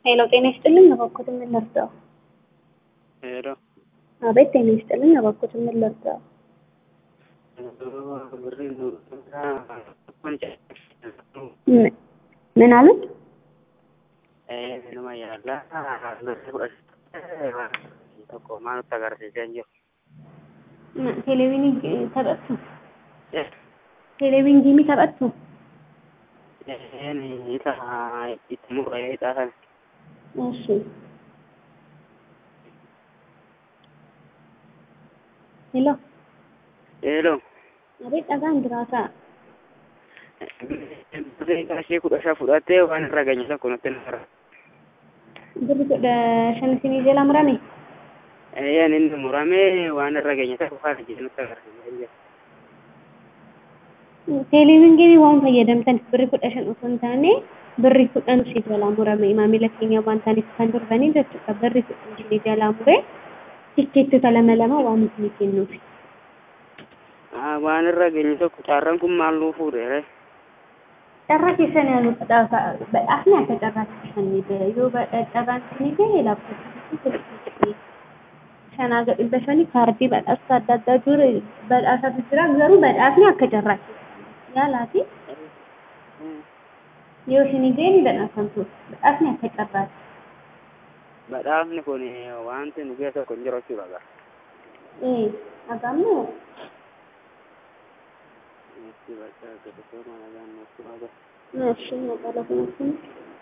ሄሎ ጤና ይስጥልኝ እባክዎት ምን ልርዳው? ሄሎ አቤት ጤና ይስጥልኝ እባክዎት ምን ልርዳው? ምን ምን አሉት? ቴሌቪዥን ተጠጡ ቴሌቪዥን ጂሚ ተጠጡ እሺ ሄሎ ሄሎ አቤት dhagaan jiraata qarshii kudha shan fudhattee waan irra geenye tokko nutti nara. birri kudha shan isinii jala murame Eeyyaan inni muramee waan irra geenye tokko faana jedhe nutti agarsiisa jira. teeleviizyinii waan fayyadamtaniif birri kudha shan osoo hin taane birri kudhan isinii jalaa murame maamila keenya waan ta'aniif kan durbanii jechuudha birri kudhan isinii jalaa mure tikkeettota lama lama waan isinii kennuufi. Waan irra geenye tokko carraan kun maal nuu fuudhe? Carraa keessan yaalu badhaafni akka carraa keessanii bira yoo carraan isinii gahe laaptooppii shanaa gad dhibba shanii kaardii badhaasa adda addaa jiru badhaasatu jira garuu badhaasni akka carraa keessanii yaalaati yoo isinii gahe ni badhaasamtu badhaasni akka carraati. Badhaafni kun wanti nu ga'e tokko hin jiru jechuudha. Ee dhagaammoo Itti bakka gadi toora nagaan nutti baga. እሺ መቀለፍ ነው